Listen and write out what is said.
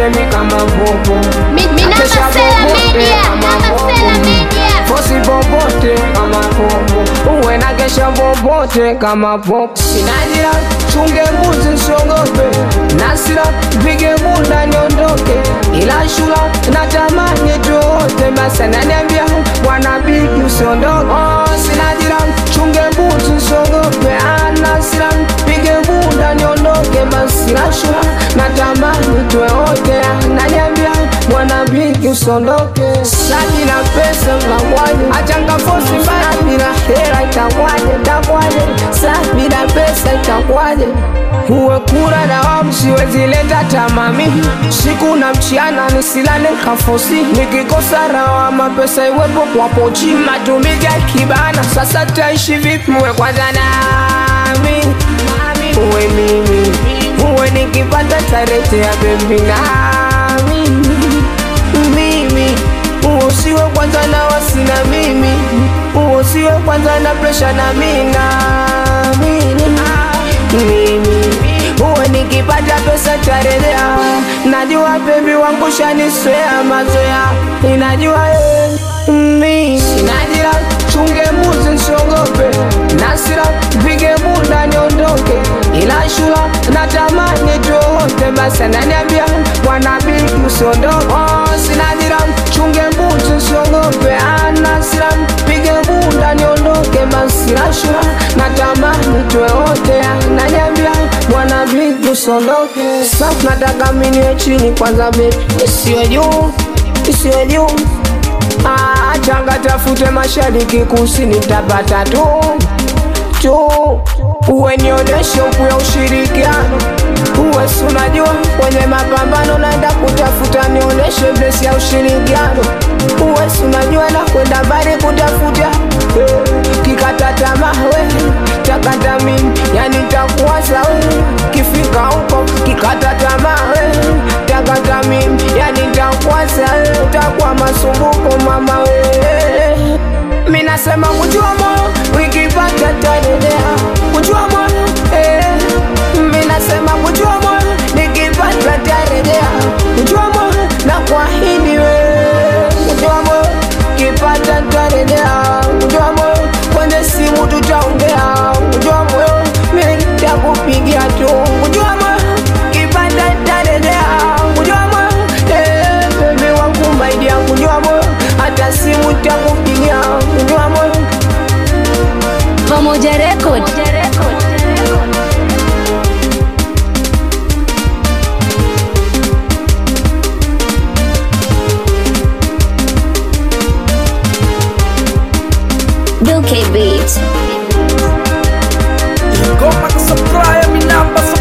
popote mi kama popo Mi- mi namba Nakesha Sela popote Media, kama namba popo. Sela Media. Fosi popote kama popo uwe na kesha popote kama popo sinajira chunge mbuzi nsiogope nasira pige bunda niondoke ila shula natamani tuote basi ananiambia bwana bigi usiondoke oh, sinajira chunge mbuzi nsiogope anasira pige bunda niondoke basi la shula natamani tuote ananiambia bwana bigi usiondoke saji na pesa mlangwani achanga fosi mbaya bila hela itakwaje itakwaje sa bila pesa itakwaje uwe kura dawamu siwezi leta tamami siku na mchiana nisilale kafosi nikikosa rawa mapesa iwepo kwa pochi matumizi ya kibana sasa taishi vipi uwe kwanza nami uwe mimi uwe nikipata tarete ya bebi nami mimi usiwe kwanza na wasina mimi usiwe kwanza na presha na mina mimi mimi uwe nikipata pesa tarelea najua bebi wangu shaniswea mazoea inajua eh, mimi sinajira chunge mbuzi nsiogope nasira pige bunda niondoke ila shula natamani tuote basi ananiambia bwana bigi usiondoke oh, sinajira chunge mbuzi nsiogope anasira pige bunda niondoke basi la shula natamani tuote ananiambia bwana bigi usiondoke sasa nataka miniwe chini kwanza bebi isiwe juu isiwe juu Ah, changa tafute mashariki kusini tapata tu tu uwe nionyeshe uku ya ushirikiano uwe si unajua kwenye mapambano naenda kutafuta nionyeshe blesi ya ushirikiano uwe si unajua na kwenda mbali kutafuta eh, kikata tamaa we takata mimi yani takuwa sawa kifika huko kikata tamaa we takata mimi yani takuwa sawa utakuwa masumbuko mama we mi nasema kujua moyo wikipata tarejea kujua moyo eh. mi nasema kujua moyo nikipata tarejea kujua moyo na kuahidi we kujua moyo kipata tarejea kujua moyo kwenye simu tutaongea kujua moyo mi takupigia tu kujua moyo kipata tarejea kujua moyo eh, bebi wangu maidia kujua moyo hata simu takupigia kujua moyo Pamoja Record. Duke Beat. Ngoma kusupply mi namba